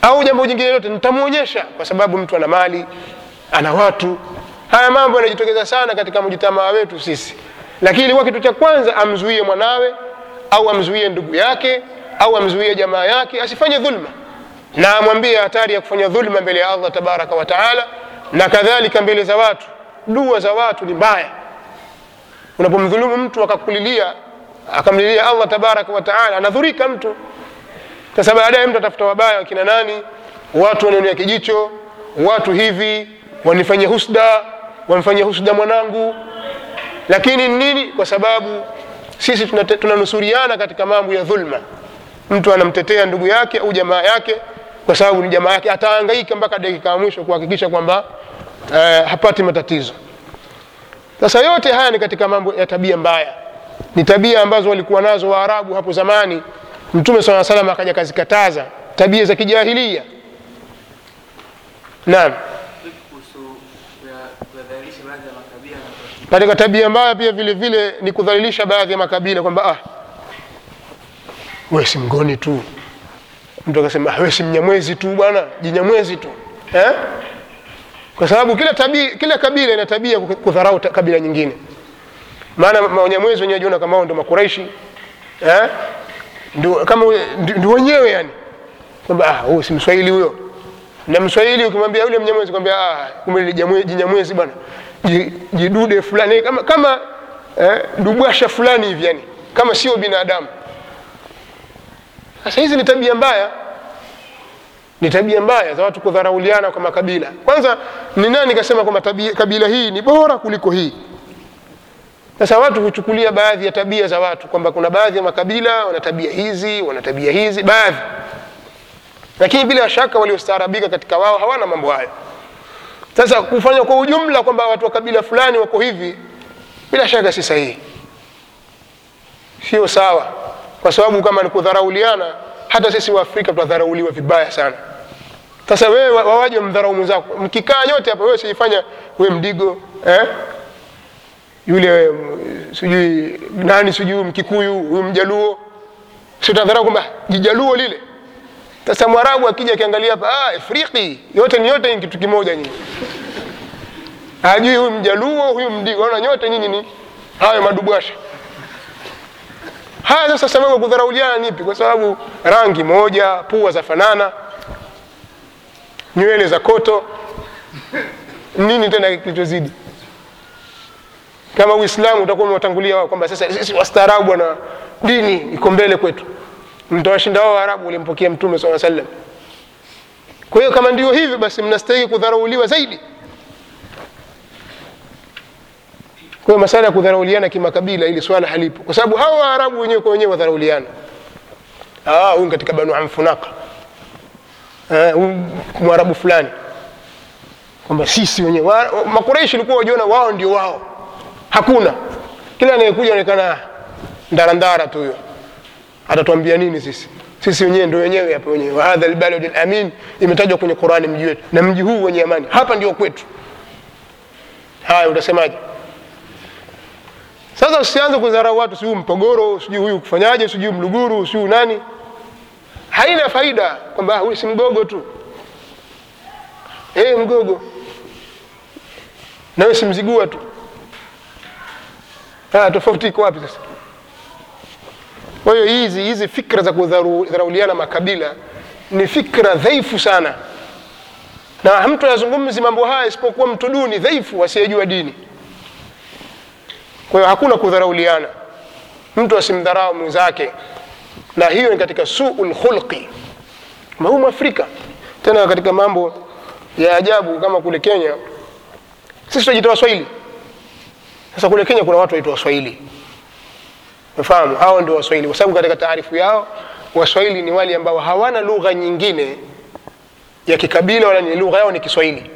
au jambo jingine lote nitamwonyesha kwa sababu mtu ana mali ana watu haya mambo yanajitokeza sana katika mjitamaa wetu sisi lakini ilikuwa kitu cha kwanza amzuie mwanawe au amzuie ndugu yake au amzuie jamaa yake asifanye dhulma na amwambie hatari ya kufanya dhulma mbele ya allah tabaraka wa taala na kadhalika mbele za watu dua za watu ni mbaya unapomdhulumu mtu akakulilia akamlilia allah tabaraka wa taala anadhurika mtu sasa baadaye mtu atafuta wabaya wakina nani watu wanaonea kijicho watu hivi wanifanyia husda wamfanyia husda mwanangu lakini nini kwa sababu sisi tunate- tunanusuriana katika mambo ya dhulma mtu anamtetea ndugu yake au jamaa yake kwa sababu ni jamaa yake ataangaika mpaka dakika ya mwisho kuhakikisha kwamba eh, hapati matatizo sasa yote haya ni katika mambo ya tabia mbaya ni tabia ambazo walikuwa nazo waarabu hapo zamani mtume saa salam akaja kazikataza tabia za kijahilia naam Vipi kuhusu kuya- kuyadhalilisha baadhi ya makabila na katika tabia mbaya pia vile vile ni kudhalilisha baadhi ya makabila kwamba ah, we si mgoni tu mtu akasema "Ah, we si mnyamwezi tu bwana jinyamwezi tu eh? kwa sababu kila tabia, kila kabila ina tabia ya kudharau ta- kabila nyingine maana ma- wanyamwezi wenyewe jiona kama wao ndo makuraishi eh? ndio kama ule- ndio ndio wenyewe yani kwamba ah, huyu si mswahili huyo na mswahili ukimwambia yule mnyamwezi kwambia ah, kumbe ni jamwe- jinyamwezi bwana Ji- jidude fulani kama, kama eh, dubwasha fulani hivi yani kama sio binadamu sasa hizi ni tabia mbaya ni tabia mbaya za watu kudharauliana kwa makabila kwanza ni nani kasema kwamba tabia- kabila hii ni bora kuliko hii sasa watu huchukulia baadhi ya tabia za watu kwamba kuna baadhi ya makabila wana tabia hizi wana tabia hizi baadhi lakini bila shaka waliostaarabika katika wao hawana mambo hayo sasa kufanya kwa ujumla kwamba watu wa kabila fulani wako hivi bila shaka si sahihi sio sawa kwa sababu kama ni kudharauliana hata sisi waafrika tunadharauliwa vibaya sana sasa wewe wa- wawaje mdharau mwenzako mkikaa nyote hapa wewe sijifanya we mdigo eh? yule mm, sijui nani sijui mkikuyu huyu mjaluo si utadharau kwamba jijaluo lile sasa mwarabu akija akiangalia hapa ah, afriki yote ni yote ni kitu kimoja nyinyi hajui huyu mjaluo huyu mdigo ona nyote nyinyi ni hayo madubwasha haya sasa sababu ya kudharauliana nipi kwa sababu rangi moja pua za fanana nywele za koto nini tena kilichozidi kama uislamu utakuwa umewatangulia wao kwamba sasa sisi wastaarabu na dini iko mbele kwetu mtawashinda wao waarabu walimpokea mtume saa sallam kwa hiyo kama ndio hivyo basi mnastahili kudharauliwa zaidi kwa hiyo masala ya kudharauliana kimakabila ili swala halipo kwa sababu hawa waarabu wenyewe kwa wenyewe wadharauliana Ah, huyu katika banu amfunaka Eh, huyu mwarabu fulani kwamba sisi wenyewe Wa- makureishi ilikuwa wajiona wao ndio wao hakuna kila anayekuja anaonekana ndarandara tu huyo atatuambia nini sisi sisi wenyewe ndio wenyewe hapa wenyewe wa hadha albalad alamin imetajwa kwenye qurani mji wetu na mji huu wenye amani hapa ndio kwetu haya utasemaje sasa usianze kudharau watu sijui mpogoro sijui huyu kufanyaje sijui mluguru sijui nani haina faida kwamba "Ah, huyu si mgogo tu eh mgogo nawe si mzigua tu Ah, tofauti iko wapi sasa kwa hiyo hizi hizi fikra za kudharauliana makabila ni fikra dhaifu sana na mtu azungumzi mambo haya isipokuwa mtu duni dhaifu asiyejua dini kwa hiyo hakuna kudharauliana mtu asimdharau mwenzake na hiyo ni katika suu lkhulqi mahu mwafrika tena katika mambo ya ajabu kama kule kenya sisi tunajita waswahili sasa kule kenya kuna watu waitwa waswahili umefahamu hao ndio waswahili kwa sababu katika taarifu yao waswahili ni wale ambao hawana lugha nyingine ya kikabila wala ni lugha yao ni kiswahili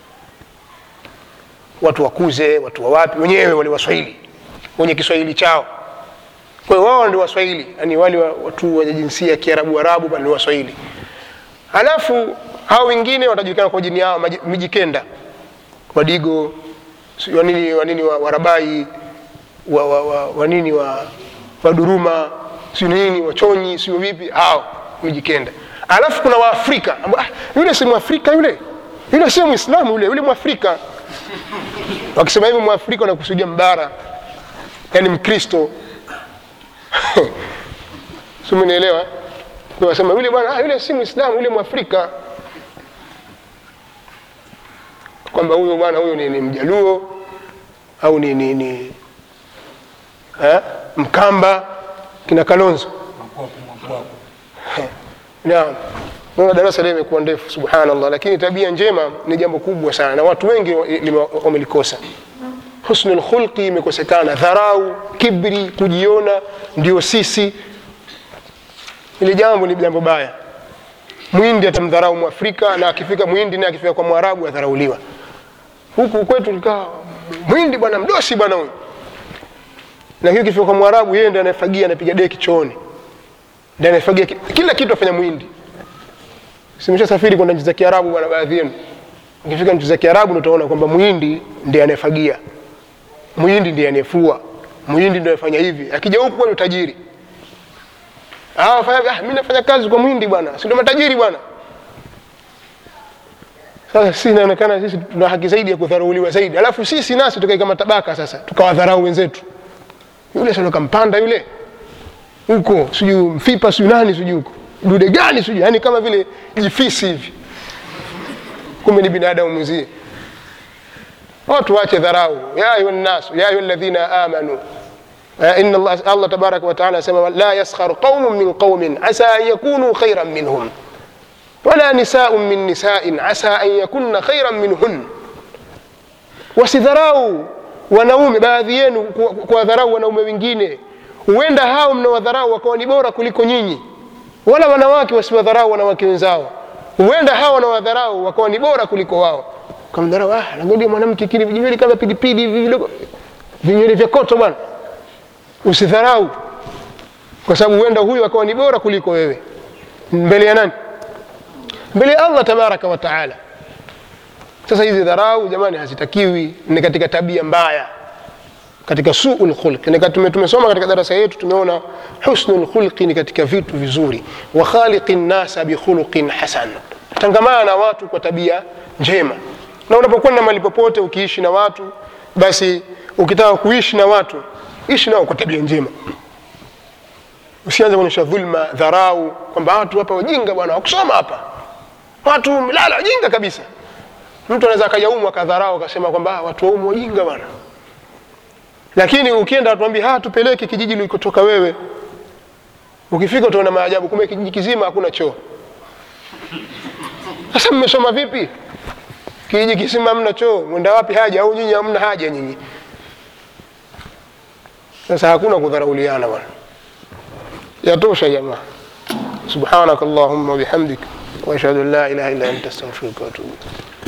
watu wakuze watu wa wapi wenyewe wale waswahili wenye kiswahili chao kwa hiyo wao ndio waswahili yani wale wa- watu wenye jinsia ya kiarabu arabu bali ni waswahili halafu hao wengine watajulikana kwa jini yao maji- mijikenda wadigo si- wanini wanini wa- warabai wa, wa, wa, wanini wa waduruma siu nini wachonyi siu vipi hao mijikenda alafu kuna waafrika ambao, ah, yule si mwafrika yule yule sio mwislamu yule yule mwafrika wakisema hivi mwafrika wanakusudia mbara yani mkristo simenielewa wasema yule bwana ah, yule si mwislamu yule mwafrika kwamba huyo bwana huyo ni, ni mjaluo au ni, ni, ni eh, mkamba kina kalonzo naam naona darasa leo imekuwa ndefu subhanallah lakini tabia njema ni jambo kubwa sana na watu wengi lime- wamelikosa husnul khulqi imekosekana dharau kibri kujiona ndio sisi ili jambo ni jambo baya mwindi atamdharau mwafrika na akifika mwindi naye akifika kwa mwarabu adharauliwa huku kwetu likaa mwindi bwana mdosi bwana huyu na hiyo ikifika kwa mwarabu yeye ndiye anayefagia anapiga deki chooni ndiye anayefagia ki- kila kitu afanya mwindi simesha safiri kwenda nchi za kiarabu bwana baadhi yenu ukifika nchi za kiarabu ndio utaona kwamba mwindi ndiye anayefagia mwindi ndiye anayefua mwindi ndiye anafanya hivi akija huku kwa utajiri ah fanya ah mimi nafanya kazi kwa mwindi bwana si ndio matajiri bwana sasa sisi inaonekana sisi tuna haki zaidi ya kudharauliwa zaidi alafu sisi nasi tukae kama tabaka sasa tukawadharau wenzetu yule sio kampanda yule huko sijui mfipa sijui nani sijui huko dude gani sijui yani kama vile jifisi hivi kumbe ni binadamu mwenzie watu wache dharau ya ayuha nnasu ya ayuha alladhina amanu آه، إن الله الله تبارك وتعالى سمى لا يسخر قوم من قوم عسى أن يكونوا خيرا منهم ولا نساء من نساء عسى أن يكن خيرا منهن wasidharau wanaume baadhi yenu ku- kuwadharau wanaume wengine huenda hao mnawadharau wakawa ni bora kuliko nyinyi wala wanawake wasiwadharau wanawake wenzao huenda hao wanawadharau wakawa ni bora kuliko wao kamdharau ah, angalia mwanamke kile vijinywele kama pilipili hivi vidogo vinywele vya koto bwana usidharau kwa sababu huenda huyu akawa ni bora kuliko wewe mbele ya nani mbele ya allah tabaraka wa taala sasa hizi dharau jamani hazitakiwi ni katika tabia mbaya katika suu lkhulqi Nika- tume- tumesoma katika darasa yetu tumeona husnu lkhulqi ni katika vitu vizuri wa khaliqi nnasa bikhuluqin hasan tangamana na watu kwa tabia njema na unapokwenda mahali popote ukiishi na watu basi ukitaka kuishi na watu ishi nao kwa tabia njema usianze kuonyesha dhulma dharau kwamba watu hapa wajinga bwana wakusoma hapa watu mlala wajinga kabisa mtu anaweza akajaumwa akadharau akasema kwamba "Ah, watu waumu wajinga bwana lakini ukienda atuambia ha tupeleke kijiji ulikotoka wewe ukifika utaona maajabu kumbe kijiji kizima hakuna choo sasa mmesoma vipi kijiji kizima hamna choo mwenda wapi haja au nyinyi hamna haja nyinyi sasa hakuna kudharauliana bwana yatosha jamaa subhanak allahumma wabihamdik واشهد ان لا اله الا انت استغفرك واتوب اليك